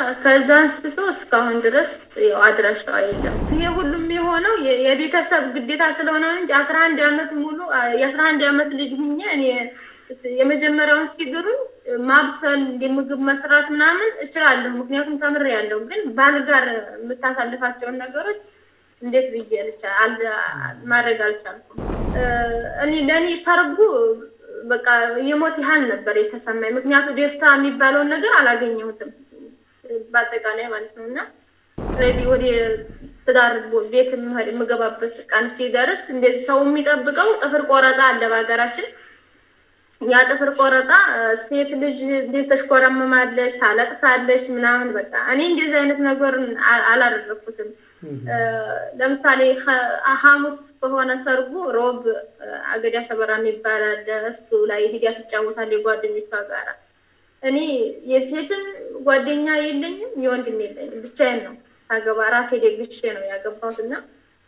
ከዛ አንስቶ እስካሁን ድረስ ያው አድራሻዋ የለም። ይሄ ሁሉም የሆነው የ- የቤተሰብ ግዴታ ስለሆነ ነው እንጂ አስራ አንድ አመት ሙሉ የአስራ አንድ አመት ልጅ ሁኜ እኔ የመጀመሪያውን ሲድሩኝ ማብሰል የምግብ መስራት ምናምን እችላለሁ፣ ምክንያቱም ተምሬያለሁ። ግን ባል ጋር የምታሳልፋቸውን ነገሮች እንዴት ብዬ ልቻ- አል- ማድረግ አልቻልኩም። እ፣ እኔ ለእኔ ሰርጉ በቃ የሞት ያህል ነበር የተሰማኝ። ምክንያቱ ደስታ የሚባለውን ነገር አላገኘሁትም በአጠቃላይ ማለት ነው። እና ሬዲ ወደ ትዳር ቦ- ቤት የምሄድ- የምገባበት ቀን ሲደርስ እንደዚህ ሰው የሚጠብቀው ጥፍር ቆረጣ አለ በሀገራችን። ያ ጥፍር ቆረጣ እ፣ ሴት ልጅ እንደዚህ ተሽኮረምማለች፣ ታለቅሳለች ምናምን በቃ እኔ እንደዚህ አይነት ነገር አላደረግኩትም። እ፣ ለምሳሌ ኸ- ሐሙስ ከሆነ ሰርጉ ሮብ እ፣ አገዳ ሰበራ የሚባል አለ። እሱ ላይ ሂዳ ትጫወታለች የጓደኞቿ ጋራ። እኔ የሴትም ጓደኛ የለኝም የወንድም የለኝም፣ ብቻዬን ነው ሳገባ ራሴ ደግሼ ነው ያገባሁት እና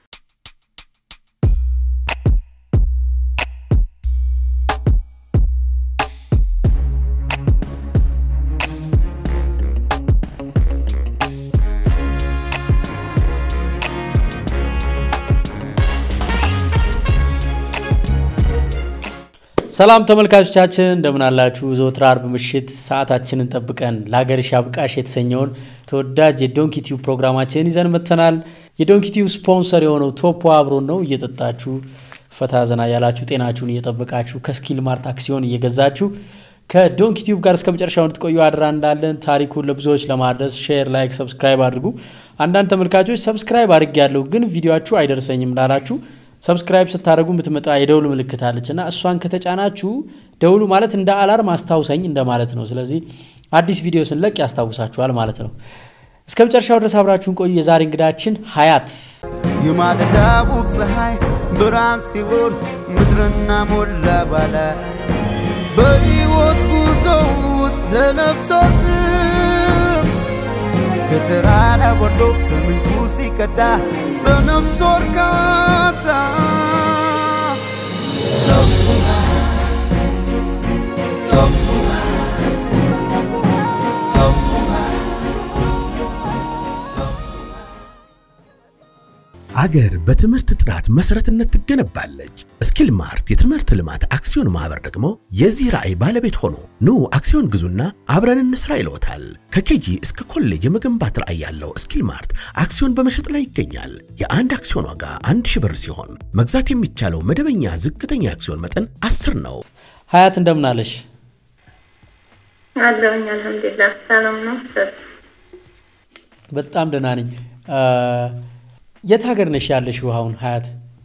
ሰላም ተመልካቾቻችን እንደምን አላችሁ? ዘወትር አርብ ምሽት ሰዓታችንን ጠብቀን ለሀገርሽ አብቃሽ የተሰኘውን ተወዳጅ የዶንኪ ቲዩብ ፕሮግራማችንን ይዘን መጥተናል። የዶንኪ ቲዩብ ስፖንሰር የሆነው ቶፖ አብሮን ነው። እየጠጣችሁ ፈታ ዘና ያላችሁ ጤናችሁን እየጠበቃችሁ ከስኪል ማርት አክሲዮን እየገዛችሁ ከዶንኪ ቲዩብ ጋር እስከ መጨረሻው እንድትቆዩ አድራ እንዳለን ታሪኩን ለብዙዎች ለማድረስ ሼር፣ ላይክ፣ ሰብስክራይብ አድርጉ። አንዳንድ ተመልካቾች ሰብስክራይብ አድርግ ያለው ግን ቪዲዮችሁ አይደርሰኝም ላላችሁ ሰብስክራይብ ስታደርጉ የምትመጣ የደውል ምልክት አለች እና እሷን ከተጫናችሁ ደውሉ ማለት እንደ አላርም አስታውሰኝ እንደማለት ነው። ስለዚህ አዲስ ቪዲዮ ስንለቅ ያስታውሳችኋል ማለት ነው። እስከ መጨረሻው ድረስ አብራችሁን ቆዩ። የዛሬ እንግዳችን ሀያት የማለዳ ውብ ፀሐይ ብርሃን ሲሆን ምድርና ሞላ ባለ በሕይወት ጉዞ ውስጥ ለነፍሶትም ከተራራ ወርዶ ከምንጩ ሲቀዳ በነፍሶ እርካታ ሰፉና ሰፉና ሰፉና አገር በትምህርት ጥራት መሰረትነት ትገነባለች። ስኪል ማርት የትምህርት ልማት አክሲዮን ማህበር ደግሞ የዚህ ራዕይ ባለቤት ሆኖ ኑ አክሲዮን ግዙና አብረን እንስራ ይለውታል። ከኬጂ እስከ ኮሌጅ የመገንባት ራዕይ ያለው ስኪል ማርት አክሲዮን በመሸጥ ላይ ይገኛል። የአንድ አክሲዮን ዋጋ አንድ ሺህ ብር ሲሆን መግዛት የሚቻለው መደበኛ ዝቅተኛ አክሲዮን መጠን አስር ነው። ሀያት እንደምናለሽ? አለሁኝ። አልሐምዱሊላህ ሰላም ነው። በጣም ደህና ነኝ። አ፣ የት ሀገር ነሽ ያለሽው አሁን ሀያት?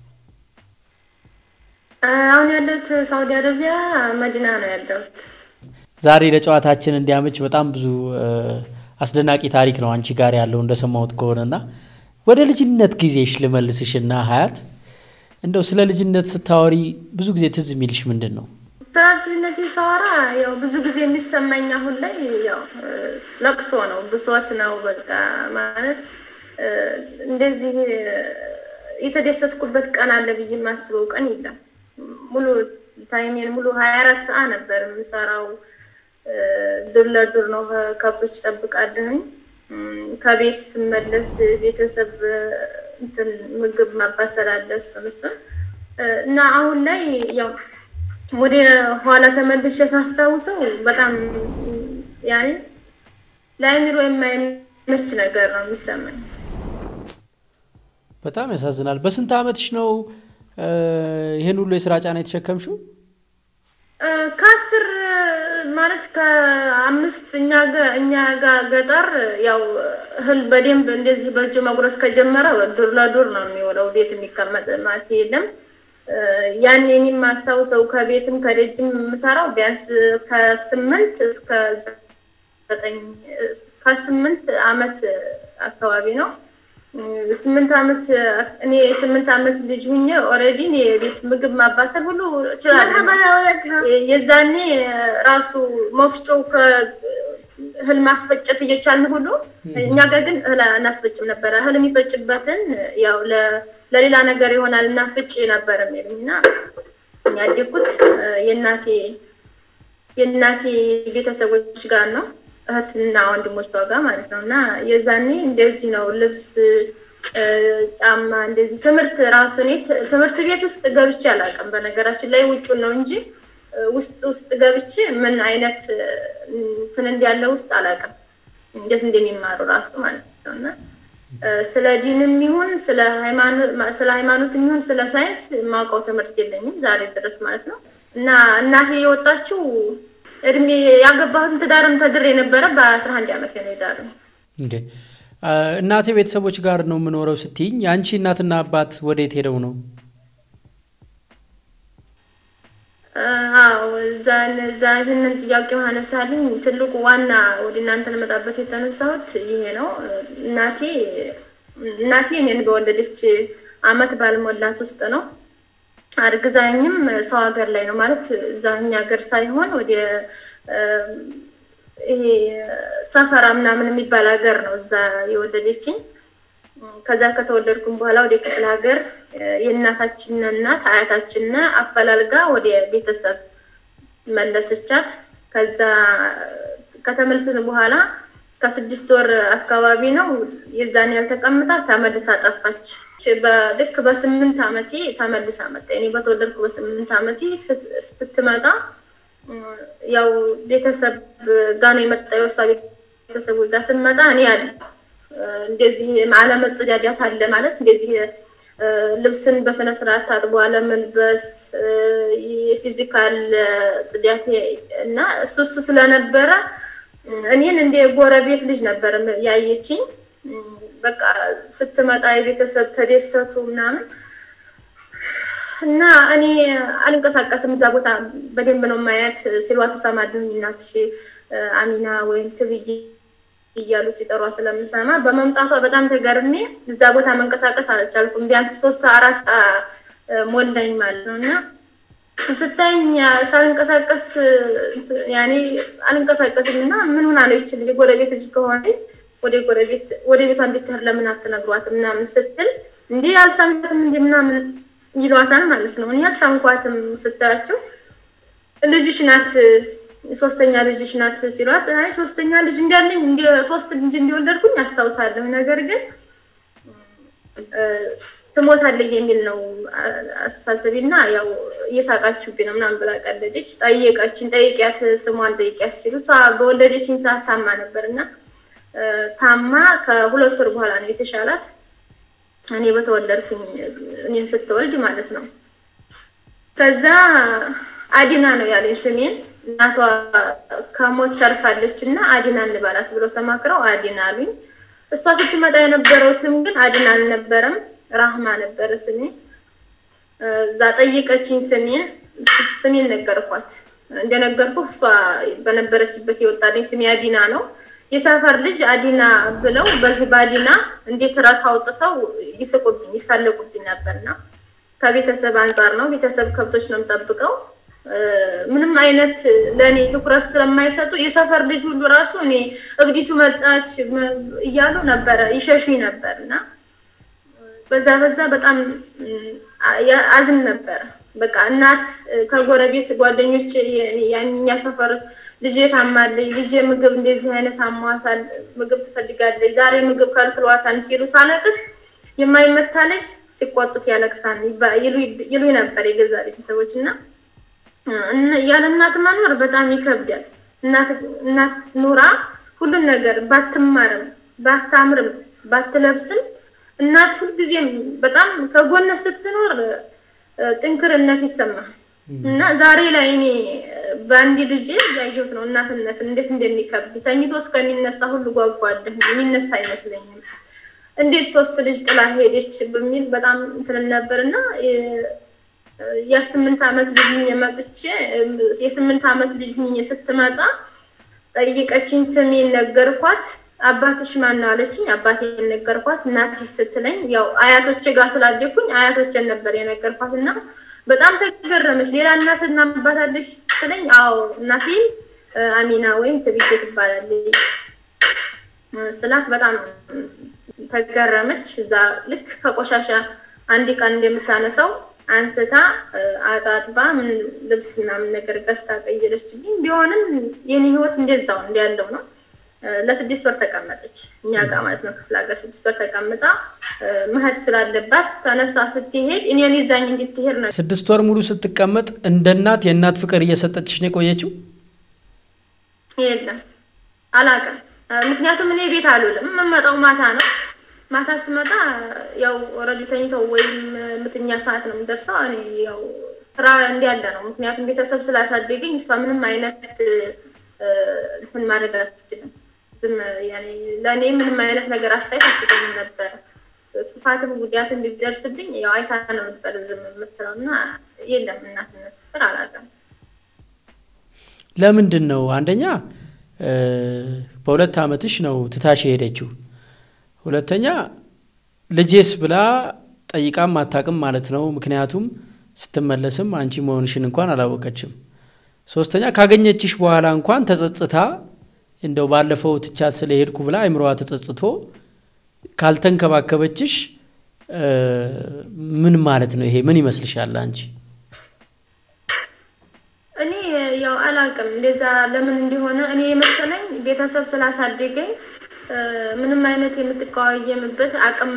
አሁን ያለሁት ሳውዲ አረቢያ መዲና ነው ያለሁት። ዛሬ ለጨዋታችን እንዲያመች በጣም ብዙ አ፣ አስደናቂ ታሪክ ነው አንቺ ጋር ያለው እንደሰማሁት ከሆነና ወደ ልጅነት ጊዜሽ ልመልስሽና ሀያት እንደው ስለ ልጅነት ስታወሪ ብዙ ጊዜ ትዝ የሚልሽ ምንድን ነው? ስለ ልጅነቴ ሳወራ ያው ብዙ ጊዜ የሚሰማኝ አሁን ላይ ያው እ፣ ለቅሶ ነው፣ ብሶት ነው። በቃ ማለት እ፣ እንደዚህ እ፣ የተደሰትኩበት ቀን አለ ብዬ የማስበው ቀን የለም። ሙሉ ታይሜን ሙሉ ሀያ አራት ሰዓት ነበር የምሰራው። እ፣ ዱር ለዱር ነው፣ ከብቶች ጠብቃለሁኝ። እም፣ ከቤት ስመለስ ቤተሰብ እ፣ እንትን ምግብ ማባሰል አለ እሱን እሱን እ፣ እና አሁን ላይ ያው ወደ ኋላ ተመልሼ ሳስታውሰው በጣም ያኔ ለአእምሮ የማይመች ነገር ነው የሚሰማኝ። በጣም ያሳዝናል። በስንት ዓመትሽ ነው አ፣ ይህን ሁሉ የስራ ጫና የተሸከምሽው? እ፣ ከአስር ማለት ከአምስት እኛ ጋ እኛ ጋ ገጠር ያው እህል በደንብ እንደዚህ በእጁ መጉረስ ከጀመረ ዱር ለዱር ነው የሚውለው። ቤት የሚቀመጥ ማለት የለም። እ፣ ያን እኔ የማስታውሰው ከቤትም ከደጅም የምሰራው ቢያንስ ከስምንት እስከ ዘጠኝ ከስምንት አመት አካባቢ ነው። እ፣ ስምንት አመት እኔ የስምንት አመት ልጅ ሁኜ ኦልሬዲ የቤት ምግብ ማባሰል ሁሉ እችላለሁ። የዛኔ ራሱ መፍጮ እህል ማስፈጨት እየቻልን ሁሉ እኛ ጋር ግን እህል አናስፈጭም ነበረ። እህል የሚፈጭበትን ያው ለ- ለሌላ ነገር ይሆናል እና ፍጭ ነበር የሚሉኝ እና ያደግኩት እ፣ የእናቴ የእናቴ ቤተሰቦች ጋር ነው። እህትና ወንድሞቿ ጋር ማለት ነው። እና የዛኔ እንደዚህ ነው ልብስ፣ ጫማ እንደዚህ ትምህርት ራሱ እኔ ትምህርት ቤት ውስጥ ገብቼ አላውቅም። በነገራችን ላይ ውጩን ነው እንጂ ውስጥ ውስጥ ገብቼ ምን አይነት እንትን እንዳለ ውስጥ አላውቅም፣ እንዴት እንደሚማሩ ራሱ ማለት ነው እና ስለ ዲንም ይሁን ስለ ሃይማኖት ይሁን ስለ ሳይንስ የማውቀው ትምህርት የለኝም ዛሬ ድረስ ማለት ነው። እና እናቴ የወጣችው እድሜ ያገባሁትን ትዳርም ተድር የነበረ በአስራ አንድ ዓመት ነው የዳር እንዴ እናቴ ቤተሰቦች ጋር ነው የምኖረው ስትይኝ የአንቺ እናትና አባት ወዴት ሄደው ነው? አዎ እዛ ይህንን ጥያቄ አነሳልኝ። ትልቁ ዋና ወደ እናንተ ልመጣበት የተነሳሁት ይሄ ነው። እናቴ እናቴ እኔን በወለደች አመት ባልሞላት ውስጥ ነው አርግዛኝም ሰው ሀገር ላይ ነው ማለት እዛኛ ሀገር ሳይሆን ወደ ይሄ ሰፈራ ምናምን የሚባል ሀገር ነው እዛ የወለደችኝ። ከዛ ከተወለድኩም በኋላ ወደ ክፍለ ሀገር የእናታችን እናት አያታችን አፈላልጋ ወደ ቤተሰብ መለሰቻት። ከዛ ከተመለስን በኋላ ከስድስት ወር አካባቢ ነው የዛን ያልተቀምጣ ተመልሳ ጠፋች። ልክ በስምንት ዓመቴ ተመልሳ መጣ። እኔ በተወለድኩ በስምንት ዓመቴ ስትመጣ ያው ቤተሰብ ጋ ነው የመጣ የወሷ ቤተሰብ ጋር ስመጣ እኔ ያለ እንደዚህ አለመጸዳዳት አለ ማለት እንደዚህ ልብስን በስነ ስርዓት ታጥቦ አለመልበስ የፊዚካል ጽዳት እና እሱ እሱ ስለነበረ እኔን እንደ ጎረቤት ልጅ ነበር ያየችኝ። በቃ ስትመጣ የቤተሰብ ተደሰቱ ምናምን እና እኔ አልንቀሳቀስም እዛ ቦታ በደንብ ነው ማያት ሲሏ ተሰማድኝ እናትሽ አሚና ወይም ትብይ እያሉ ሲጠሯ ስለምሰማ በመምጣቷ በጣም ተገርሜ እዛ ቦታ መንቀሳቀስ አልቻልኩም። ቢያንስ ሶስት አራት ሞላኝ ማለት ነው እና ስታይኝ ሳልንቀሳቀስ ያኔ አልንቀሳቀስም እና ምን ሆና ነው ይችል የጎረቤት ልጅ ከሆነ ወደ ጎረቤት ወደ ቤቷ እንድትሄድ ለምን አትነግሯት ምናምን ስትል እንዲህ አልሰማትም እንዲህ ምናምን ይሏታል ማለት ነው። እኔ አልሰምኳትም ስትላቸው ልጅሽ ናት ሶስተኛ ልጅሽ ናት ሲሏት፣ አይ ሶስተኛ ልጅ እንዳለኝ ሶስት ልጅ እንዲወለድኩኝ አስታውሳለሁ። ነገር ግን ትሞታለህ የሚል ነው አስተሳሰቢ እና ያው እየሳቃችሁብኝ ነው ምናምን ብላ ቀለደች። ጠየቀችን፣ ጠይቂያት፣ ስሟን ጠይቂያት ሲሉ እሷ በወለደችኝ ሰዓት ታማ ነበር እና ታማ ከሁለት ወር በኋላ ነው የተሻላት። እኔ በተወለድኩኝ እኔን ስትወልድ ማለት ነው። ከዛ አዲና ነው ያለኝ ስሜን እናቷ ከሞት ተርፋለች እና አዲና እንባላት ብለው ተማክረው አዲና አሉኝ። እሷ ስትመጣ የነበረው ስም ግን አዲና አልነበረም፣ ራህማ ነበረ ስሜ። እዛ ጠየቀችኝ ስሜን ስሜን ነገርኳት። እንደነገርኩ እሷ በነበረችበት የወጣልኝ ስሜ አዲና ነው። የሰፈር ልጅ አዲና ብለው በዚህ በአዲና እንዴት ረት አውጥተው ይስቁብኝ ይሳለቁብኝ ነበርና ከቤተሰብ አንጻር ነው። ቤተሰብ ከብቶች ነው የምጠብቀው ምንም አይነት ለእኔ ትኩረት ስለማይሰጡ የሰፈር ልጅ ሁሉ ራሱ እኔ እብዲቱ መጣች እያሉ ነበረ ይሸሹኝ ነበር እና በዛ በዛ በጣም አዝን ነበረ። በቃ እናት ከጎረቤት ጓደኞች ያኛ ሰፈር ልጄ ታማለች፣ ልጄ ምግብ እንደዚህ አይነት አሟታል፣ ምግብ ትፈልጋለች፣ ዛሬ ምግብ ከልክሏታል ሲሉ ሳለቅስ የማይመታ ልጅ ሲቆጡት ያለቅሳል ይሉኝ ነበር የገዛ ቤተሰቦች እና ያለ እናት መኖር በጣም ይከብዳል። እናት ኑራ ሁሉን ነገር ባትማርም ባታምርም ባትለብስም እናት ሁልጊዜም በጣም ከጎነ ስትኖር ጥንክርነት ይሰማል እና ዛሬ ላይ እኔ በአንድ ልጅ ያየሁት ነው እናትነት እንዴት እንደሚከብድ። ተኝቶ እስከሚነሳ ሁሉ ጓጓለሁ። የሚነሳ አይመስለኝም። እንዴት ሶስት ልጅ ጥላ ሄደች በሚል በጣም እንትን ነበር እና የስምንት ዓመት ልጅ መጥቼ የስምንት ዓመት ልጅ ስትመጣ ጠይቀችኝ። ስሜን ነገርኳት። አባትሽ ማን ነው አለችኝ። አባቴን ነገርኳት። እናትሽ ስትለኝ ያው አያቶቼ ጋር ስላደግኩኝ አያቶቼን ነበር የነገርኳት እና በጣም ተገረመች። ሌላ እናትና አባት አለሽ ስትለኝ አዎ እናቴም አሚና ወይም ትብዬ ትባላለች ስላት በጣም ተገረመች። እዛ ልክ ከቆሻሻ አንድ ቀን እንደምታነሳው አንስታ አጣጥባ ምን ልብስ ምናምን ነገር ገዝታ ቀየረችልኝ። ቢሆንም የኔ ህይወት እንደዛው እንዳለው ነው። ለስድስት ወር ተቀመጠች እኛ ጋር ማለት ነው። ክፍለ ሀገር ስድስት ወር ተቀምጣ መሄድ ስላለባት ተነስታ ስትሄድ እኔን ይዛኝ እንድትሄድ ነው። ስድስት ወር ሙሉ ስትቀመጥ እንደ እናት የእናት ፍቅር እየሰጠችሽ ነው የቆየችው? የለም አላውቅም። ምክንያቱም እኔ ቤት አልውልም። የምመጣው ማታ ነው። ማታ ስመጣ ያው ኦልሬዲ ተኝተው ወይም ምትኛ ሰዓት ነው የምደርሰው። እኔ ያው ስራ እንዲያለ ነው። ምክንያቱም ቤተሰብ ስላሳደገኝ እሷ ምንም አይነት እንትን ማድረግ አትችልም። ዝም ያኔ ለእኔ ምንም አይነት ነገር አስተያየት አስገኝም ነበረ። ክፋትም ጉዳትም ቢደርስብኝ ያው አይታ ነው ነበር ዝም የምትለው እና የለም እናትነት ፍቅር አላውቅም። ለምንድን ነው አንደኛ በሁለት ዓመትሽ ነው ትታሽ የሄደችው። ሁለተኛ ልጄስ ብላ ጠይቃም አታውቅም ማለት ነው። ምክንያቱም ስትመለስም አንቺ መሆንሽን እንኳን አላወቀችም። ሶስተኛ ካገኘችሽ በኋላ እንኳን ተጸጽታ እንደው ባለፈው ትቻት ስለሄድኩ ብላ አይምሮዋ ተጸጽቶ ካልተንከባከበችሽ ምን ማለት ነው? ይሄ ምን ይመስልሻል አንቺ? እኔ ያው አላውቅም እንደዛ ለምን እንደሆነ እኔ የመሰለኝ ቤተሰብ ስላሳደገኝ ምንም አይነት የምትቀዋየምበት አቅም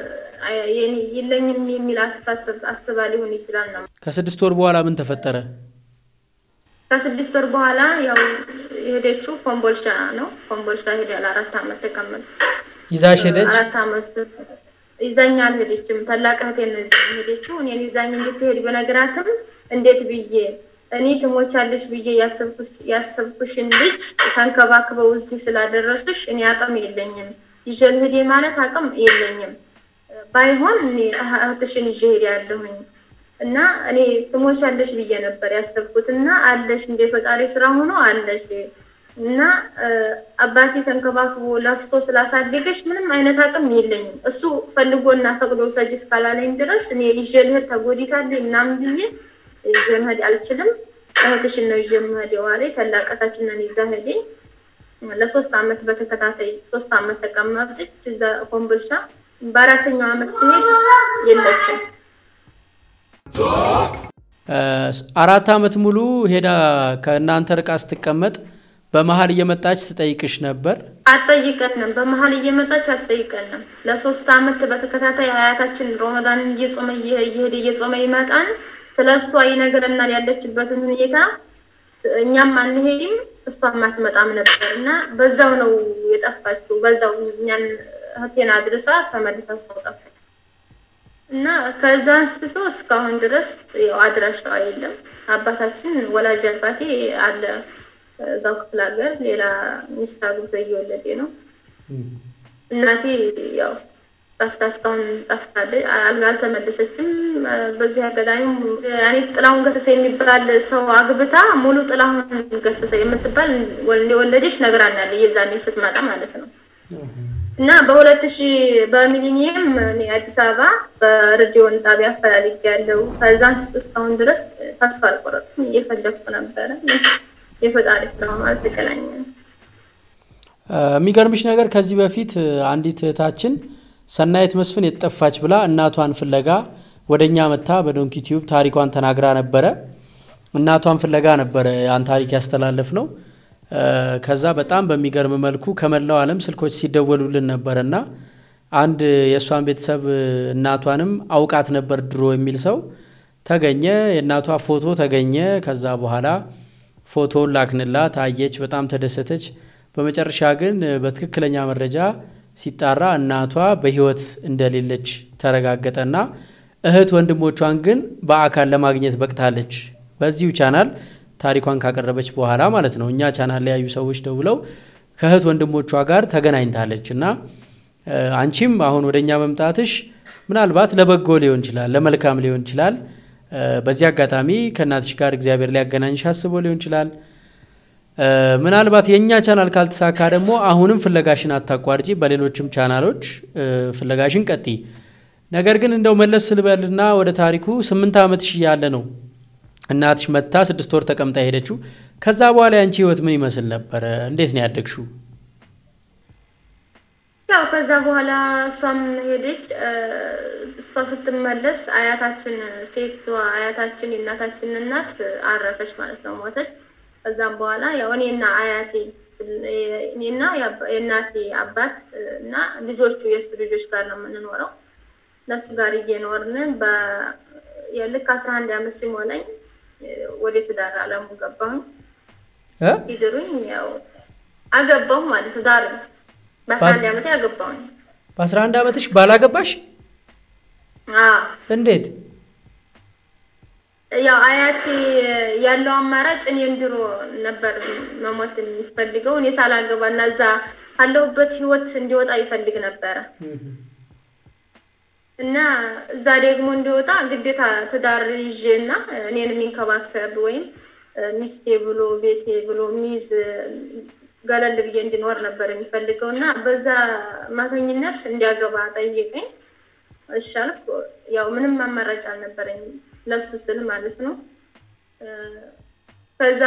የለኝም የሚል አስተሳሰብ አስባ ሊሆን ይችላል ነው። ከስድስት ወር በኋላ ምን ተፈጠረ? ከስድስት ወር በኋላ ያው የሄደችው ኮምቦልቻ ነው። ኮምቦልቻ ሄደ ለአራት ዓመት ተቀመጠ። ይዛሽ ሄደች? አራት ዓመት ይዛኝ አልሄደችም። ታላቅ እህቴ ነው ይዛኝ ሄደችው። እኔን ይዛኝ እንድትሄድ በነገራትም እንዴት ብዬ እኔ ትሞቻለሽ ብዬ ያሰብኩሽን ልጅ ተንከባክበው እዚህ ስላደረሱሽ እኔ አቅም የለኝም ይዤ ልሂድ ማለት አቅም የለኝም። ባይሆን እኔ እህትሽን ይዤ ሄዳለሁኝ እና እኔ ትሞቻለሽ ብዬ ነበር ያሰብኩት እና አለሽ እንደ ፈጣሪ ስራ ሆኖ አለሽ እና አባቴ ተንከባክቦ ለፍቶ ስላሳደገሽ ምንም አይነት አቅም የለኝም። እሱ ፈልጎና ፈቅዶ ሰጅ እስካላለኝ ድረስ እኔ ይዤ ልሂድ ተጎዲታለኝ ምናምን ብዬ ይዤ መሄድ አልችልም። እህትሽን ነው ይዤ የምሄደው አለኝ። ታላቅ እህታችንን ይዛ ሄደኝ። ለሶስት አመት በተከታታይ ሶስት አመት ተቀመጠች እዛ ኮምቦልቻ። በአራተኛው አመት ስሄድ የለችም። አራት አመት ሙሉ ሄዳ ከእናንተ ርቃ ስትቀመጥ በመሀል እየመጣች ትጠይቅሽ ነበር? አትጠይቀንም። በመሀል እየመጣች አትጠይቀንም። ለሶስት አመት በተከታታይ አያታችን ሮመዳንን እየጾመ እየሄደ እየጾመ ይመጣን ስለ እሷ ይነግረናል ያለችበትን ሁኔታ። እኛም አንሄድም እሷም አትመጣም ነበር እና በዛው ነው የጠፋችው። በዛው እኛን እህቴን አድርሳ ተመልሳ እሷ ጠፋች እና ከዛ አንስቶ እስካሁን ድረስ ያው አድራሻዋ የለም። አባታችን ወላጅ አባቴ አለ እዛው ክፍለ ሀገር ሌላ ሚስት አግብቶ እየወለደ ነው። እናቴ ያው ጠፍታ እስካሁን ጠፍታለች፣ አልተመለሰችም። በዚህ አጋጣሚ እኔ ጥላሁን ገሰሰ የሚባል ሰው አግብታ ሙሉ ጥላሁን ገሰሰ የምትባል የወለደች ነግራናለ የዛኔ ስትመጣ ማለት ነው። እና በሁለት ሺህ በሚሊኒየም እኔ አዲስ አበባ በሬዲዮን ጣቢያ አፈላልግ ያለው ከዛ እስካሁን ድረስ ተስፋ አልቆረጥኩም። እየፈለግኩ ነበረ። የፈጣሪ ስራ ሆኖ አልተገናኘንም። የሚገርምሽ ነገር ከዚህ በፊት አንዲት እህታችን ሰናይት መስፍን የጠፋች ብላ እናቷን ፍለጋ ወደ እኛ መታ በዶንኪ ቲዩብ ታሪኳን ተናግራ ነበረ። እናቷን ፍለጋ ነበረ ያን ታሪክ ያስተላለፍ ነው። ከዛ በጣም በሚገርም መልኩ ከመላው ዓለም ስልኮች ሲደወሉልን ነበረ እና አንድ የእሷን ቤተሰብ እናቷንም አውቃት ነበር ድሮ የሚል ሰው ተገኘ። የእናቷ ፎቶ ተገኘ። ከዛ በኋላ ፎቶውን ላክንላት፣ አየች፣ በጣም ተደሰተች። በመጨረሻ ግን በትክክለኛ መረጃ ሲጣራ እናቷ በሕይወት እንደሌለች ተረጋገጠና እህት ወንድሞቿን ግን በአካል ለማግኘት በቅታለች። በዚሁ ቻናል ታሪኳን ካቀረበች በኋላ ማለት ነው። እኛ ቻናል ላይ ያዩ ሰዎች ደውለው ከእህት ወንድሞቿ ጋር ተገናኝታለች እና አንቺም አሁን ወደ እኛ መምጣትሽ ምናልባት ለበጎ ሊሆን ይችላል፣ ለመልካም ሊሆን ይችላል። በዚህ አጋጣሚ ከእናትሽ ጋር እግዚአብሔር ሊያገናኝሽ አስቦ ሊሆን ይችላል። ምናልባት የእኛ ቻናል ካልተሳካ ደግሞ አሁንም ፍለጋሽን አታቋርጪ፣ በሌሎችም ቻናሎች ፍለጋሽን ቀጢ። ነገር ግን እንደው መለስ ስልበልና ወደ ታሪኩ ስምንት ዓመትሽ እያለ ነው እናትሽ መታ ስድስት ወር ተቀምጣ ሄደችው። ከዛ በኋላ ያንቺ ህይወት ምን ይመስል ነበረ? እንዴት ነው ያደግሽው? ያው ከዛ በኋላ እሷም ሄደች። እሷ ስትመለስ አያታችን ሴቷ አያታችን የእናታችን እናት አረፈች ማለት ነው፣ ሞተች። ከዛም በኋላ ያው እኔና አያቴ እኔና የእናቴ አባት እና ልጆቹ የእሱ ልጆች ጋር ነው የምንኖረው። እነሱ ጋር እየኖርን ልክ አስራ አንድ ዓመት ሲሞላኝ ወደ ትዳር አለሙ ገባሁኝ። ሲድሩኝ ያው አገባሁ ማለት ነው። ዳር በአስራ አንድ ዓመቴ አገባሁኝ። በአስራ አንድ ዓመትሽ ባላገባሽ? እንዴት? ያው አያቴ ያለው አማራጭ እኔን ድሮ ነበር መሞት የሚፈልገው እኔ ሳላገባ እና እዛ ካለሁበት ህይወት እንዲወጣ ይፈልግ ነበረ እና እዛ ደግሞ እንዲወጣ ግዴታ ትዳር ይዤ እና እኔን የሚንከባከብ ወይም ሚስቴ ብሎ ቤቴ ብሎ የሚይዝ ገለል ብዬ እንዲኖር ነበር የሚፈልገው እና በዛ አማካኝነት እንዲያገባ ጠየቀኝ። እሺ አልኩ። ያው ምንም አማራጭ አልነበረኝም ለሱ ስል ማለት ነው። ከዛ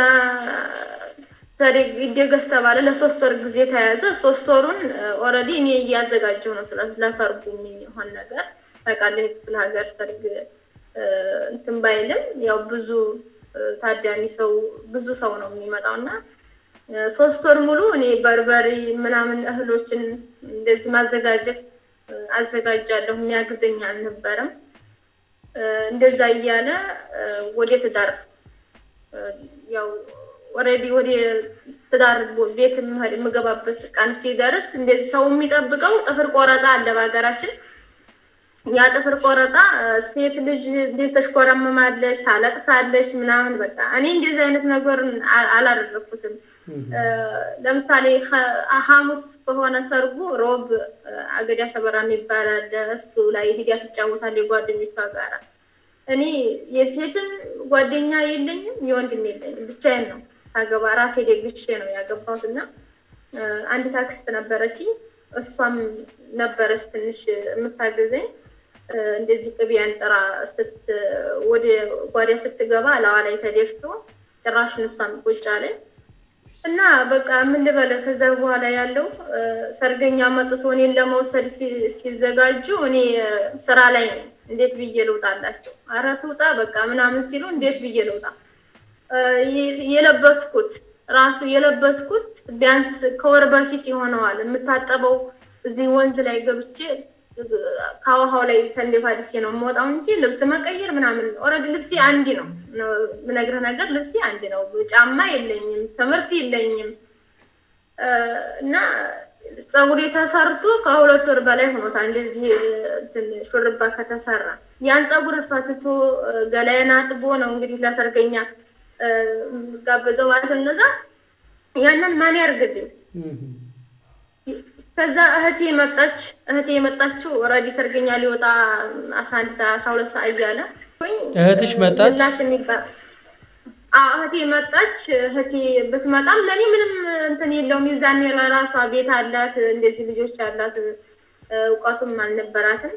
ይደገስ ተባለ። ለሶስት ወር ጊዜ ተያዘ። ሶስት ወሩን ኦልሬዲ እኔ እያዘጋጀሁ ነው ለሰርጉ የሚሆን ነገር ታውቃለህ። ክፍለ ሀገር ሰርግ እንትን ባይልም ያው ብዙ ታዳሚ ሰው ብዙ ሰው ነው የሚመጣው እና ሶስት ወር ሙሉ እኔ በርበሬ ምናምን እህሎችን እንደዚህ ማዘጋጀት አዘጋጃለሁ። የሚያግዘኝ አልነበረም። እንደዛ እያለ ወደ ትዳር ያው ኦልሬዲ ወደ ትዳር ቤት የምገባበት ቀን ሲደርስ እንደዚህ ሰው የሚጠብቀው ጥፍር ቆረጣ አለ በሀገራችን። ያ ጥፍር ቆረጣ ሴት ልጅ እንደዚህ ተሽኮረምማለች፣ ታለቅሳለች ምናምን በቃ እኔ እንደዚህ አይነት ነገር አላደረኩትም። ለምሳሌ ሐሙስ ከሆነ ሰርጉ ሮብ አገዳ ሰበራ የሚባል አለ። እሱ ላይ ሂዳ ትጫወታለች የጓደኞቿ ጋራ። እኔ የሴትም ጓደኛ የለኝም የወንድም የለኝም፣ ብቻዬን ነው ሳገባ ራሴ ደግሼ ነው ያገባሁት እና አንድ ታክስት ነበረችኝ። እሷም ነበረች ትንሽ የምታገዘኝ እንደዚህ ቅቤያን ጥራ ወደ ጓዳ ስትገባ ለዋ ላይ ተደፍቶ ጭራሽን እሷም ቁጭ አለኝ እና በቃ ምን ልበለ ከዛ በኋላ ያለው ሰርገኛ መጥቶ እኔን ለመውሰድ ሲዘጋጁ እኔ ስራ ላይ ነኝ። እንዴት ብዬ ልውጣላቸው? ኧረ ትውጣ በቃ ምናምን ሲሉ እንዴት ብዬ ልውጣ? የለበስኩት ራሱ የለበስኩት ቢያንስ ከወር በፊት ይሆነዋል የምታጠበው እዚህ ወንዝ ላይ ገብቼ ከውሃው ላይ ተንደፋድፌ ነው የምወጣው እንጂ ልብስ መቀየር ምናምን ኦልሬዲ ልብሴ አንድ ነው። ምነግርህ ነገር ልብሴ አንድ ነው። ጫማ የለኝም፣ ትምህርት የለኝም እና ፀጉሬ ተሰርቶ ከሁለት ወር በላይ ሆኖታል። እንደዚህ ሹርባ ከተሰራ ያን ፀጉር ፈትቶ ገላዬን አጥቦ ነው እንግዲህ ለሰርገኛ ጋበዘው ማለት ነው። እነዛ ያንን ማን ያርግልኝ? ከዛ እህቴ መጣች። እህቴ የመጣችው ኦልሬዲ ሰርገኛ ሊወጣ አስራ አንድ ሰዓት አስራ ሁለት ሰዓት እያለ እህትሽ መጣች። ምላሽ የሚባል እህቴ መጣች። እህቴ ብትመጣም ለእኔ ምንም እንትን የለውም። የዛኔ ለራሷ ቤት አላት፣ እንደዚህ ልጆች አላት፣ እውቀቱም አልነበራትም።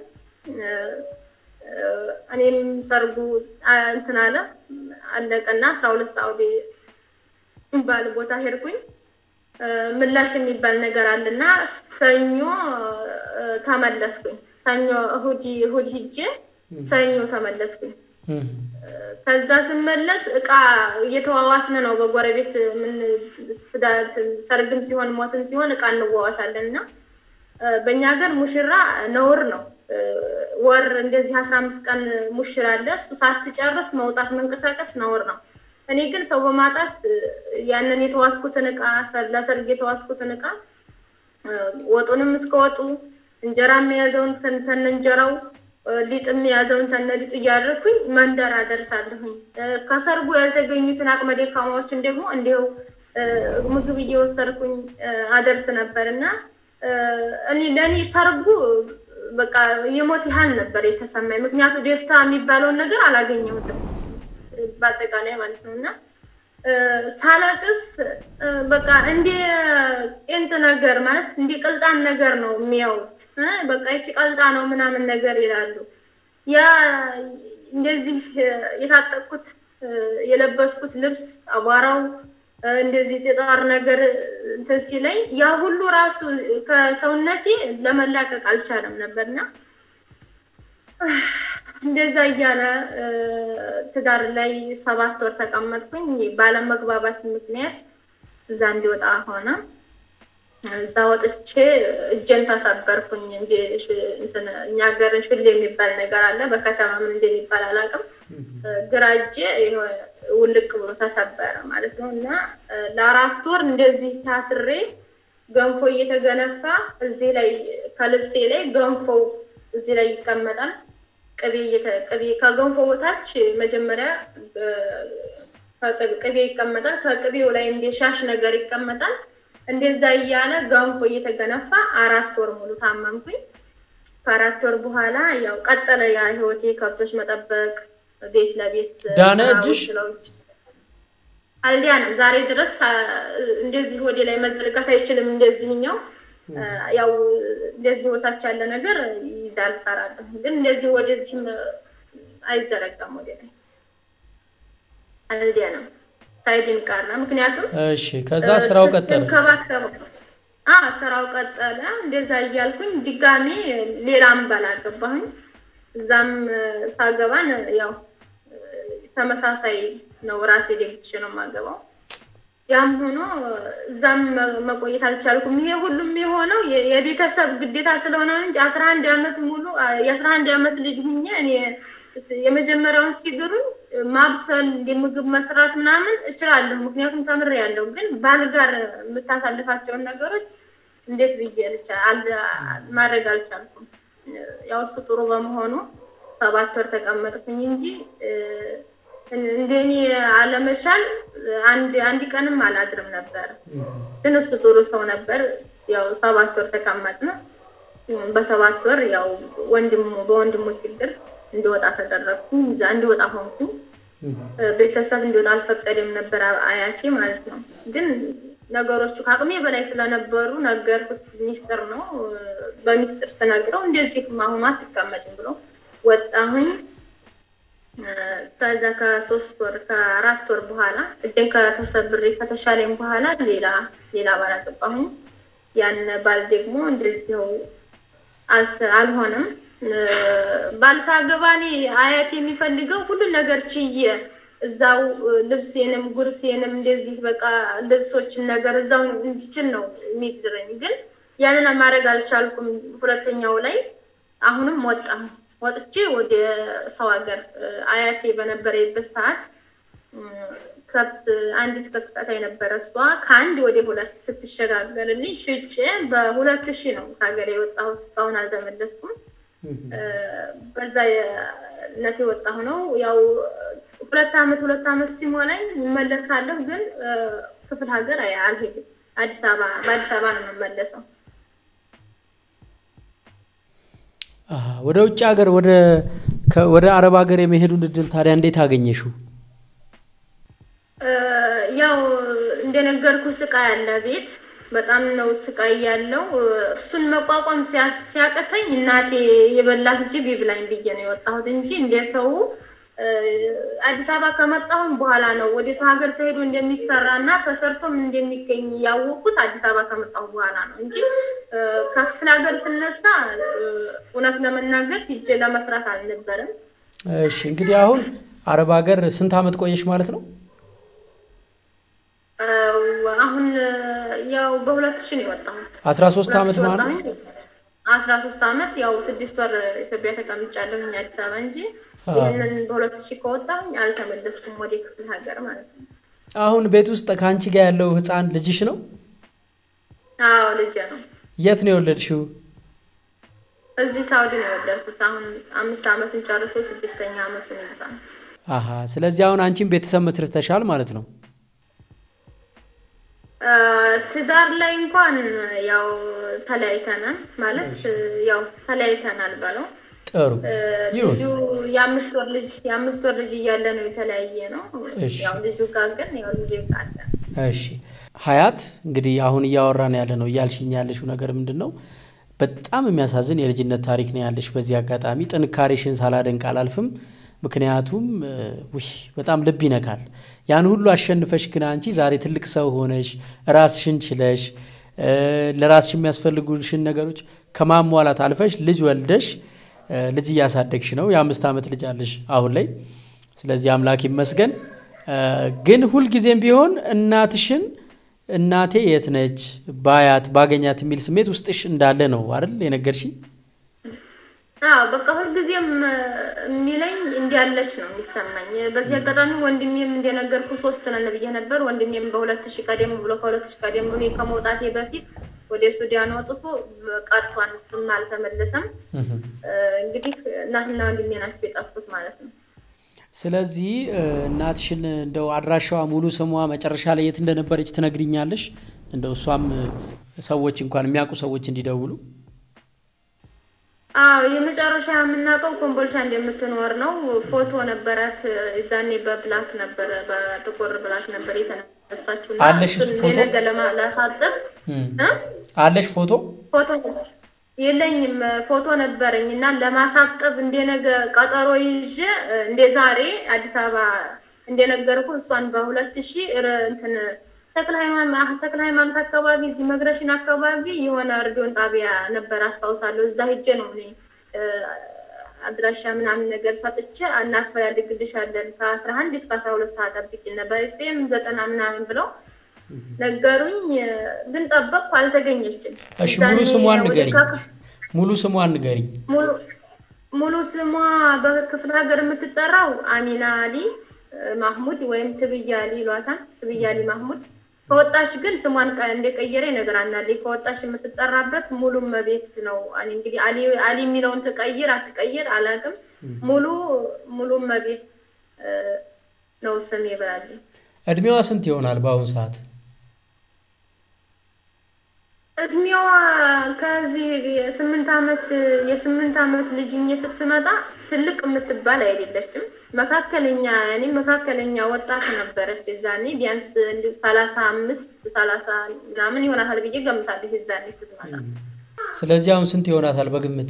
እኔም ሰርጉ እንትን አለ አለቀና አስራ ሁለት ሰዓት የሚባል ቦታ ሄድኩኝ። ምላሽ የሚባል ነገር አለና ሰኞ ተመለስኩኝ። ሰኞ እሁድ እሁድ ሂጄ ሰኞ ተመለስኩኝ። ከዛ ስመለስ እቃ እየተዋዋስን ነው በጎረቤት ምን ሰርግም ሲሆን ሞትም ሲሆን እቃ እንዋዋሳለን እና በእኛ ሀገር ሙሽራ ነውር ነው። ወር እንደዚህ አስራ አምስት ቀን ሙሽራ አለ። እሱ ሳትጨርስ መውጣት መንቀሳቀስ ነውር ነው። እኔ ግን ሰው በማጣት ያንን የተዋስኩትን እቃ ለሰርግ የተዋስኩትን እቃ ወጡንም እስከ ወጡ እንጀራም የያዘውን ተነ እንጀራው ሊጥም የያዘውን ተነ ሊጡ እያደረግኩኝ መንደር አደርሳለሁኝ። ከሰርጉ ያልተገኙትን አቅመ ደካማዎችን ደግሞ እንዲሁ ምግብ እየወሰድኩኝ አደርስ ነበር እና እኔ ለእኔ ሰርጉ በቃ የሞት ያህል ነበር የተሰማኝ። ምክንያቱ ደስታ የሚባለውን ነገር አላገኘሁትም በአጠቃላይ ማለት ነው እና ሳለቅስ በቃ እንደ ቄንጥ ነገር ማለት እንደ ቅልጣን ነገር ነው የሚያዩት። በቃ ይቺ ቀልጣ ነው ምናምን ነገር ይላሉ። ያ እንደዚህ የታጠቅኩት የለበስኩት ልብስ አቧራው እንደዚህ ጥጣር ነገር እንትን ሲለኝ ያ ሁሉ ራሱ ከሰውነቴ ለመላቀቅ አልቻለም ነበርና እንደዛ እያለ ትዳር ላይ ሰባት ወር ተቀመጥኩኝ። ባለመግባባት ምክንያት እዛ እንዲወጣ ሆነ። እዛ ወጥቼ እጄን ተሰበርኩኝ። እንዲ እንትን እኛ ሀገርን ሽል የሚባል ነገር አለ። በከተማ ምን እንደሚባል አላውቅም። ግራ እጄ የሆነ ውልቅ ብሎ ተሰበረ ማለት ነው እና ለአራት ወር እንደዚህ ታስሬ ገንፎ እየተገነፋ እዚህ ላይ ከልብሴ ላይ ገንፎው እዚህ ላይ ይቀመጣል። ቅቤ ቅቤ ከገንፎ በታች መጀመሪያ ቅቤ ይቀመጣል። ከቅቤው ላይ እንደ ሻሽ ነገር ይቀመጣል። እንደዛ እያለ ገንፎ እየተገነፋ አራት ወር ሙሉ ታመምኩኝ። ከአራት ወር በኋላ ያው ቀጠለ ያ ህይወቴ፣ ከብቶች መጠበቅ፣ ቤት ለቤት ዳነ ስራ እጅሽ? ውጭ ለውጭ አልዲያንም ዛሬ ድረስ እንደዚህ ወደ ላይ መዘርጋት አይችልም። እንደዚህኛው ያው እንደዚህ ወታች ያለ ነገር ይዛል እሰራለሁ፣ ግን እንደዚህ ወደዚህም አይዘረጋም ወደ ላይ አልዲያንም ሳይድን ቀረ። ምክንያቱም እሺ ከዛ ስራው ቀጠለ። እንከባከበው አ ስራው ቀጠለ። እንደዛ እያልኩኝ ድጋሜ ሌላ እምበላ ገባሁኝ። እዛም ሳገባን ያው ተመሳሳይ ነው። ራሴ ደግቼ ነው የማገባው። ያም ሆኖ እዛም መቆየት አልቻልኩም። ይሄ ሁሉም የሆነው የቤተሰብ ግዴታ ስለሆነ እንጂ አስራ አንድ አመት ሙሉ የአስራ አንድ አመት ልጅ ሁኜ እኔ የመጀመሪያውን እስኪድሩኝ ማብሰል ምግብ መስራት ምናምን እችላለሁ፣ ምክንያቱም ተምሬያለሁ። ግን ባል ጋር የምታሳልፋቸውን ነገሮች እንዴት ብዬ ማድረግ አልቻልኩም። ያው እሱ ጥሩ በመሆኑ ሰባት ወር ተቀመጥኩኝ እንጂ እንደኔ አለመቻል አንድ አንድ ቀንም አላድርም ነበር። ግን እሱ ጥሩ ሰው ነበር። ያው ሰባት ወር ተቀመጥን። በሰባት ወር ያው ወንድሙ በወንድሙ ችግር እንዲወጣ ተደረግኩኝ። እዛ እንዲወጣ ሆንኩኝ። ቤተሰብ እንዲወጣ አልፈቀደም ነበር አያቴ ማለት ነው። ግን ነገሮቹ ከአቅሜ በላይ ስለነበሩ ነገርኩት። ሚስጥር ነው። በሚስጥር ስተናግረው እንደዚህ አሁኑ አትቀመጭም ብሎ ወጣሁኝ። ከዛ ከሶስት ወር ከአራት ወር በኋላ እጄን ከተሰብሬ ከተሻለኝ በኋላ ሌላ ሌላ ባል አገባሁኝ። ያን ባል ደግሞ እንደዚው አልሆነም። ባል ሳገባ እኔ አያት የሚፈልገው ሁሉን ነገር ችዬ እዛው ልብሴንም ጉርሴንም እንደዚህ በቃ ልብሶችን ነገር እዛው እንዲችል ነው የሚድረኝ። ግን ያንን ማድረግ አልቻልኩም። ሁለተኛው ላይ አሁንም ወጣሁ። ወጥቼ ወደ ሰው ሀገር አያቴ በነበረበት ሰዓት ከብት አንዲት ከብት ጣታ የነበረ እሷ ከአንድ ወደ ሁለት ስትሸጋገርልኝ ሽጬ በሁለት ሺህ ነው ከሀገር የወጣሁት። እስካሁን አልተመለስኩም። በዛ ነት የወጣሁ ነው። ያው ሁለት አመት ሁለት አመት ሲሞላኝ እመለሳለሁ፣ ግን ክፍለ ሀገር አልሄድም። አዲስ አበባ በአዲስ አበባ ነው የምመለሰው። ወደ ውጭ ሀገር ወደ ወደ አረብ ሀገር የመሄዱን እድል ታዲያ እንዴት አገኘሽው? ያው እንደነገርኩ ስቃይ ያለ ቤት በጣም ነው ስቃይ ያለው። እሱን መቋቋም ሲያቅተኝ እናቴ የበላት ጅብ ይብላኝ ብዬ ነው የወጣሁት እንጂ እንደ ሰው አዲስ አበባ ከመጣሁም በኋላ ነው ወደ ሰው ሀገር ተሄዶ እንደሚሰራ እና ተሰርቶም እንደሚገኝ ያወቁት አዲስ አበባ ከመጣሁ በኋላ ነው እንጂ ከክፍለ ሀገር ስነሳ እውነት ለመናገር ሂጄ ለመስራት አልነበረም። እሺ እንግዲህ አሁን አረብ ሀገር ስንት አመት ቆየሽ ማለት ነው? አሁን ያው በሁለት ሺህ ነው የወጣሁት። አስራ ሶስት አመት ማለት ነው። አስራ ሶስት አመት ያው ስድስት ወር ኢትዮጵያ ተቀምጫለሁኝ አዲስ አበባ እንጂ ይህንን በሁለት ሺህ ከወጣሁኝ አልተመለስኩም ወደ ክፍለ ሀገር ማለት ነው። አሁን ቤት ውስጥ ከአንቺ ጋር ያለው ህፃን ልጅሽ ነው? አዎ ልጄ ነው። የት ነው የወለድሽው? እዚህ ሳውዲ ነው የወለድኩት። አሁን አምስት አመቱን ጨርሶ ስድስተኛ አመቱን ይዛል። አሀ ስለዚህ አሁን አንቺን ቤተሰብ መስርተሻል ማለት ነው። ትዳር ላይ እንኳን ያው ተለያይተናል ማለት ያው ተለያይተናል በለው ጥሩ ይሁን። ልጁ የአምስት ወር ልጅ የአምስት ወር ልጅ እያለ ነው የተለያየ ነው። እሺ። ያው ልጁ ጋር ግን ያው ልጅ ቃለ እሺ ሀያት እንግዲህ አሁን እያወራን ያለ ነው እያልሽኝ ያለሽው ነገር ምንድን ነው? በጣም የሚያሳዝን የልጅነት ታሪክ ነው ያለሽ። በዚህ አጋጣሚ ጥንካሬሽን ሳላደንቅ አላልፍም። ምክንያቱም ውይ በጣም ልብ ይነካል። ያን ሁሉ አሸንፈሽ ግን አንቺ ዛሬ ትልቅ ሰው ሆነሽ ራስሽን ችለሽ ለራስሽ የሚያስፈልጉሽን ነገሮች ከማሟላት አልፈሽ ልጅ ወልደሽ ልጅ እያሳደግሽ ነው። የአምስት ዓመት ልጅ አለሽ አሁን ላይ። ስለዚህ አምላክ ይመስገን። ግን ሁልጊዜም ቢሆን እናትሽን እናቴ የት ነች ባያት ባገኛት የሚል ስሜት ውስጥሽ እንዳለ ነው አይደል የነገርሽኝ? አዎ በቃ ሁልጊዜም የሚለኝ እንዲያለች ነው የሚሰማኝ። በዚህ አጋጣሚ ወንድሜም እንደነገርኩ ሶስት ነን ብዬ ነበር። ወንድሜም በሁለት ሺህ ቀደም ብሎ ከሁለት ሺህ ቀደም ብሎ እኔ ከመውጣቴ በፊት ወደ ሱዳን ወጥቶ ቀርቷን፣ እሱም አልተመለሰም። እንግዲህ እናትና ወንድሜ ናቸው የጠፉት ማለት ነው። ስለዚህ እናትሽን እንደው አድራሻዋ ሙሉ ስሟ መጨረሻ ላይ የት እንደነበረች ትነግሪኛለሽ? እንደው እሷም ሰዎች እንኳን የሚያውቁ ሰዎች እንዲደውሉ አዎ የመጨረሻ የምናውቀው ኮምቦልቻ እንደምትኖር ነው። ፎቶ ነበራት እዛኔ በብላክ ነበረ በጥቁር ብላክ ነበር የተነሳችው። እና አለሽ እሱን ፎቶ? የነገ ለማ- ላሳጥብ እ? አለሽ ፎቶ? ፎቶ የለኝም ፎቶ ነበረኝ እና ለማሳጠብ እንደነገ ቀጠሮ ይዤ እንደ ዛሬ አዲስ አበባ እንደነገርኩ እሷን በሁለት ሺህ እንትን ተክለ ሃይማኖት ተክለ ሃይማኖት አካባቢ እዚህ መግረሽን አካባቢ የሆነ ሬዲዮን ጣቢያ ነበር አስታውሳለሁ። እዛ ሂጄ ነው እኔ እ፣ አድራሻ ምናምን ነገር ሰጥቼ እናፈላልግልሻለን ከአስራ አንድ እስከ አስራ ሁለት ሰዓት ጠብቂን በኤፍኤም ዘጠና ምናምን ብለው ነገሩኝ። ግን ጠበቅኩ፣ አልተገኘችም። እሺ ሙሉ እዛኔ ስሟን ወደ ንገሪኝ። ካካ- ሙሉ ስሟን ንገሪኝ። ሙሉ ሙሉ ስሟ በክፍለ ሀገር የምትጠራው አሚና አሊ እ፣ ማህሙድ ወይም ትብያ አሊ ይሏታል። ትብያ አሊ ማህሙድ። ከወጣሽ ግን ስሟን ቀ- እንደቀየረ ይነግራናል። ከወጣሽ የምትጠራበት ሙሉ መቤት ነው። እኔ እንግዲህ አሊ አሊ የሚለውን ትቀይር አትቀይር አላውቅም። ሙሉ ሙሉ መቤት እ፣ ነው ስም ይብላልኝ። እድሜዋ ስንት ይሆናል በአሁኑ ሰዓት? እድሜዋ ከዚህ የስምንት ዓመት የስምንት ዓመት ልጅ ሆኜ ስትመጣ ትልቅ የምትባል አይደለችም። መካከለኛ ያኔ መካከለኛ ወጣት ነበረች። የዛኔ ቢያንስ እንዲሁ ሰላሳ አምስት ሰላሳ ምናምን ይሆናታል ብዬ ገምታለሁ። የዛኔ ስትመጣ ስለዚህ አሁን ስንት ይሆናታል በግምት?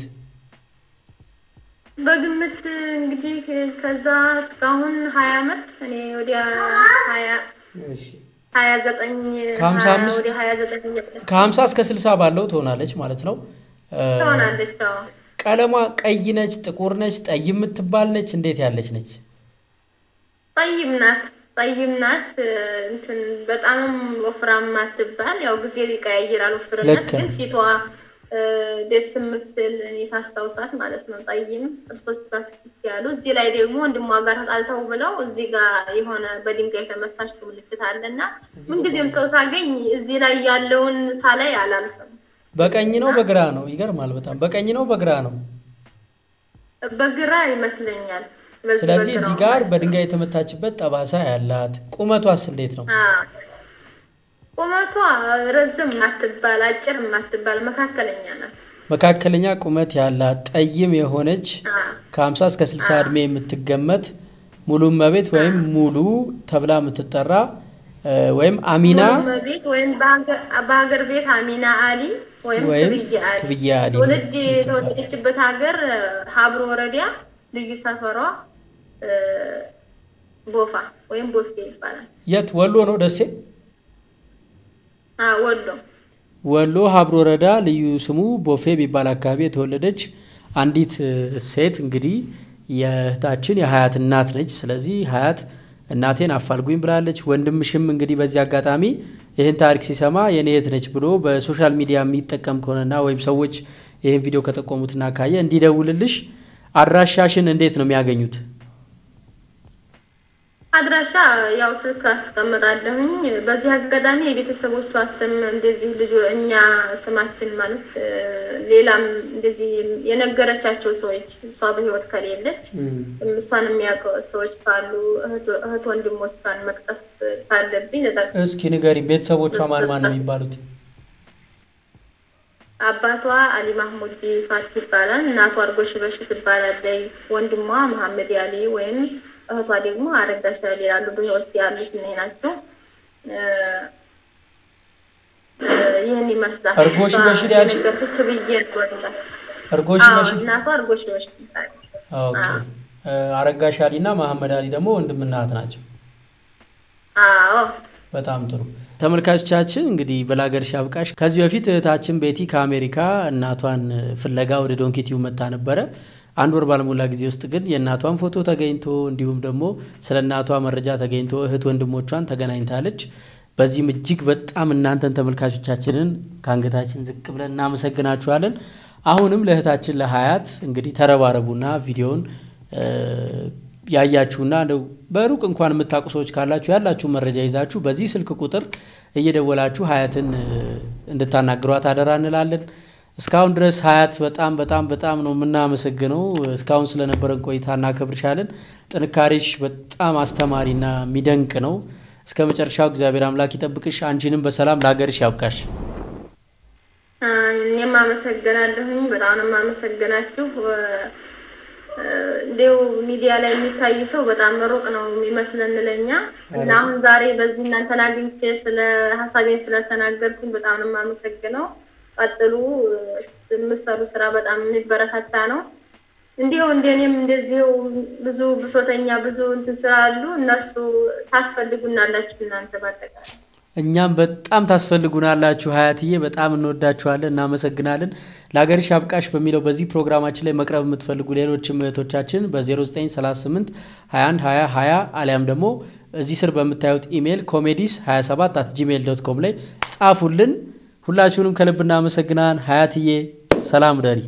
በግምት እንግዲህ ከዛ እስካሁን ሀያ ዓመት እኔ ወዲያ ሀያ ሀያ ዘጠኝ ከሀምሳ አምስት ወደ ሀያ ዘጠኝ ከሀምሳ እስከ ስልሳ ባለው ትሆናለች ማለት ነው። እ፣ ትሆናለች። አዎ ቀለሟ ቀይ ነች፣ ጥቁር ነች፣ ጠይም የምትባል ነች? እንዴት ያለች ነች? ጠይም ናት። ጠይም ናት። እንትን በጣም ወፍራም አትባል። ያው ጊዜ ይቀያይራል ወፍርነት፣ ልክ ነው። ግን ፊቷ እ፣ ደስ የምትል እኔ ሳስታውሳት ማለት ነው። ጠይም ጥርሶቿ ስክት ያሉ። እዚህ ላይ ደግሞ ወንድሟ ጋር ተጣልተው ብለው እዚህ ጋር የሆነ በድንጋይ የተመታችው ምልክት አለ እና ምንጊዜም ሰው ሳገኝ እዚህ ላይ ያለውን ሳላይ አላልፍም። በቀኝ ነው በግራ ነው? ይገርማል በጣም በቀኝ ነው በግራ ነው? በግራ ይመስለኛል። በዚህ ስለዚህ በግራው እዚህ ጋር ማለት ነው። በድንጋይ የተመታችበት ጠባሳ ያላት። ቁመቷስ እንዴት ነው? አዎ። ቁመቷ ረዝም ማትባል አጭር ማትባል መካከለኛ ናት። መካከለኛ ቁመት ያላት ጠይም የሆነች አዎ። ከ50 እስከ 60 ዕድሜ የምትገመት ሙሉ እመቤት ወይም ሙሉ ተብላ የምትጠራ እ፣ ወይም አሚና ሙሉ መቤት ወይም በሀገር- በሀገር ቤት አሚና አሊ ወይም ወይም ትብዬ አሊ ትብዬ አሊ ትውልድ የተወለደችበት ሀገር እ፣ ሀብሮ ወረዳ ልዩ ሰፈሯ እ፣ ቦፋ ወይም ቦፌ ይባላል። የት ወሎ ነው ደሴ? አዎ፣ ወሎ ወሎ ሀብሮ ወረዳ ልዩ ስሙ ቦፌ የሚባል አካባቢ የተወለደች አንዲት እ፣ ሴት እንግዲህ የእህታችን የሀያት እናት ነች። ስለዚህ ሀያት እናቴን አፋልጉኝ ብላለች። ወንድምሽም እንግዲህ በዚህ አጋጣሚ ይህን ታሪክ ሲሰማ የኔ እህት ነች ብሎ በሶሻል ሚዲያ የሚጠቀም ከሆነና ወይም ሰዎች ይህን ቪዲዮ ከጠቆሙትና ካየ እንዲደውልልሽ አድራሻሽን እንዴት ነው የሚያገኙት? አድራሻ ያው ስልክ አስቀምጣለሁኝ። በዚህ አጋጣሚ የቤተሰቦቿ ስም እንደዚህ ልጅ እኛ ስማችን ማለት እ፣ ሌላም እንደዚህ የነገረቻቸው ሰዎች እሷ በሕይወት ከሌለች እሷን የሚያውቁ ሰዎች ካሉ እህት- እህት ወንድሞቿን መጥቀስ ካለብኝ ልጠቅስ። እስኪ ንገሪኝ፣ ቤተሰቦቿ ማን ማን ነው የሚባሉት? አባቷ አሊ ማህሙድ ፋት ይባላል። እናቷ አርጎሽ በሽ ትባላለች። ወንድሟ መሐመድ ያሊ ወይም እህቷ ደግሞ አረጋሽ ያሊ ያሉ በሕይወት ያሉት እኔ ናቸው። እ፣ እ፣ ይህን ይመስላል። አርጎሽ እሷ በሽር ያልሽ- የነገርኩሽ ትብዬ ወጣ እርጎሽ አዎ፣ በሽ እናቷ አርጎሽ በሽ ትባላለች። ኦኬ። እ፣ አረጋሽ አሊ እና መሐመድ አሊ ደግሞ ወንድምና እህት ናቸው። አዎ በጣም ጥሩ ተመልካቾቻችን፣ እንግዲህ በላገርሽ አብቃሽ። ከዚህ በፊት እህታችን ቤቲ ከአሜሪካ እናቷን ፍለጋ ወደ ዶንኪቲው መታ ነበረ። አንድ ወር ባልሞላ ጊዜ ውስጥ ግን የእናቷን ፎቶ ተገኝቶ እንዲሁም ደግሞ ስለ እናቷ መረጃ ተገኝቶ እህት ወንድሞቿን ተገናኝታለች። በዚህም እጅግ በጣም እናንተን ተመልካቾቻችንን ከአንገታችን ዝቅ ብለን እናመሰግናችኋለን። አሁንም ለእህታችን ለሀያት እንግዲህ ተረባረቡና ቪዲዮውን ያያችሁና እንደው በሩቅ እንኳን የምታውቁ ሰዎች ካላችሁ ያላችሁ መረጃ ይዛችሁ በዚህ ስልክ ቁጥር እየደወላችሁ ሀያትን እንድታናግሯት አደራ እንላለን። እስካሁን ድረስ ሀያት በጣም በጣም በጣም ነው የምናመሰግነው። እስካሁን ስለነበረን ቆይታ እናከብርሻለን። ጥንካሬሽ በጣም አስተማሪና የሚደንቅ ነው። እስከ መጨረሻው እግዚአብሔር አምላክ ይጠብቅሽ። አንቺንም በሰላም ለሀገርሽ ያብቃሽ። እኔም አመሰግናለሁኝ። በጣም ነው የማመሰግናችሁ። እንዲሁ ሚዲያ ላይ የሚታይ ሰው በጣም ሩቅ ነው የሚመስለን ለኛ እና አሁን ዛሬ በዚህ እናንተን አግኝቼ ስለ ሀሳቤን ስለተናገርኩኝ በጣም ነው የማመሰግነው። ቀጥሉ። የምሰሩ ስራ በጣም የሚበረታታ ነው። እንዲሁ እንደኔም እንደዚሁ ብዙ ብሶተኛ ብዙ እንትን ስላሉ እነሱ ታስፈልጉናላችሁ እናንተ በአጠቃላይ እኛም በጣም ታስፈልጉናላችሁ ሀያትዬ፣ በጣም እንወዳችኋለን፣ እናመሰግናለን። ለሀገርሽ አብቃሽ በሚለው በዚህ ፕሮግራማችን ላይ መቅረብ የምትፈልጉ ሌሎችም እህቶቻችን በ0938 21 20 20 አሊያም ደግሞ እዚህ ስር በምታዩት ኢሜይል ኮሜዲስ 27 አት ጂሜይል ዶት ኮም ላይ ጻፉልን። ሁላችሁንም ከልብ እናመሰግናን። ሀያትዬ ሰላም ደሪ።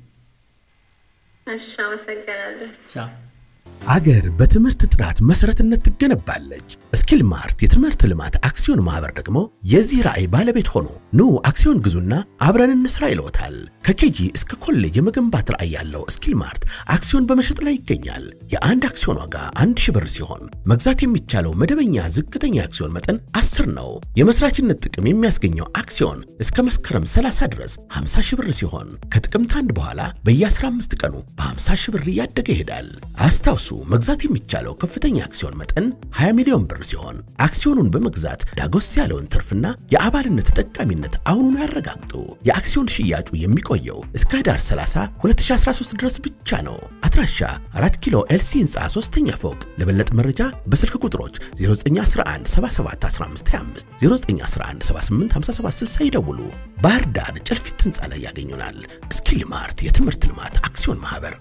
እሺ፣ አመሰግናለሁ። ቻው። አገር በትምህርት ጥራት መሰረትነት ትገነባለች። ስኪል ማርት የትምህርት ልማት አክሲዮን ማህበር ደግሞ የዚህ ራዕይ ባለቤት ሆኖ ኑ አክሲዮን ግዙና አብረን እንስራ ይለዎታል። ከኬጂ እስከ ኮሌጅ የመገንባት ራዕይ ያለው ስኪል ማርት አክሲዮን በመሸጥ ላይ ይገኛል። የአንድ አክሲዮን ዋጋ አንድ ሺህ ብር ሲሆን መግዛት የሚቻለው መደበኛ ዝቅተኛ አክሲዮን መጠን 10 ነው። የመስራችነት ጥቅም የሚያስገኘው አክሲዮን እስከ መስከረም 30 ድረስ 50 ሺህ ብር ሲሆን ከጥቅምት አንድ በኋላ በየ15 ቀኑ በ50 ሺህ ብር እያደገ ይሄዳል። አስታውሱ መግዛት የሚቻለው ከፍተኛ አክሲዮን መጠን 20 ሚሊዮን ብር ሲሆን አክሲዮኑን በመግዛት ዳጎስ ያለውን ትርፍና የአባልነት ተጠቃሚነት አሁኑኑ ያረጋግጡ። የአክሲዮን ሽያጩ የሚቆየው እስከ ህዳር 30 2013 ድረስ ብቻ ነው። አድራሻ 4 ኪሎ ኤልሲ ህንፃ 3ኛ ፎቅ። ለበለጠ መረጃ በስልክ ቁጥሮች 0911 77 1525 0911 78 57 60 ይደውሉ። ባህር ዳር ጨልፊት ህንፃ ላይ ያገኙናል። ስኪል ማርት የትምህርት ልማት አክሲዮን ማህበር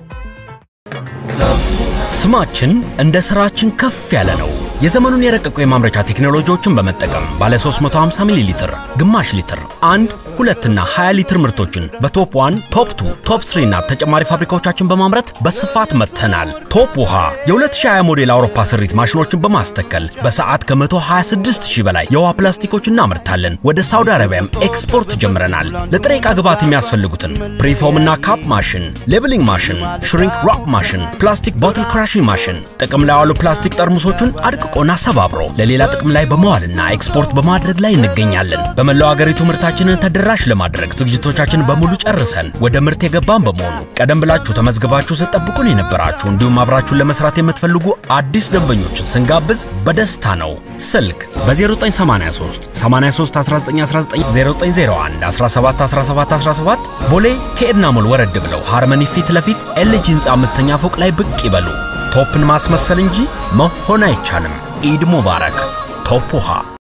ስማችን እንደ ስራችን ከፍ ያለ ነው። የዘመኑን የረቀቁ የማምረቻ ቴክኖሎጂዎችን በመጠቀም ባለ 350 ሚሊ ሊትር፣ ግማሽ ሊትር፣ አንድ ሁለትና 20 ሊትር ምርቶችን በቶፕ 1፣ ቶፕ 2፣ ቶፕ 3 እና ተጨማሪ ፋብሪካዎቻችን በማምረት በስፋት መጥተናል። ቶፕ ውሃ የ2020 ሞዴል አውሮፓ ስሪት ማሽኖችን በማስተከል በሰዓት ከ126 ሺህ በላይ የውሃ ፕላስቲኮች እናመርታለን። ወደ ሳውዲ አረቢያም ኤክስፖርት ጀምረናል። ለጥሬ ዕቃ ግብዓት የሚያስፈልጉትን ፕሪፎም እና ካፕ ማሽን፣ ሌብሊንግ ማሽን፣ ሽሪንክ ራፕ ማሽን፣ ፕላስቲክ ቦትል ክራሽንግ ማሽን ጥቅም ላይ ያሉ ፕላስቲክ ጠርሙሶቹን አድቅቆና ሰባብሮ ለሌላ ጥቅም ላይ በመዋልና ኤክስፖርት በማድረግ ላይ እንገኛለን። በመላው አገሪቱ ምርታችንን ተደራሽ ለማድረግ ዝግጅቶቻችን በሙሉ ጨርሰን ወደ ምርት የገባን በመሆኑ ቀደም ብላችሁ ተመዝግባችሁ ስትጠብቁን የነበራችሁ እንዲሁም አብራችሁን ለመስራት የምትፈልጉ አዲስ ደንበኞችን ስንጋብዝ በደስታ ነው። ስልክ በ0983 83 1919 0901 17 17 17 ቦሌ ከኤድና ሞል ወረድ ብለው ሃርመኒ ፊት ለፊት ኤልጂ ህንፃ አምስተኛ ፎቅ ላይ ብቅ ይበሉ። ቶፕን ማስመሰል እንጂ መሆን አይቻልም። ኢድ ሙባረክ። ቶፕ ውሃ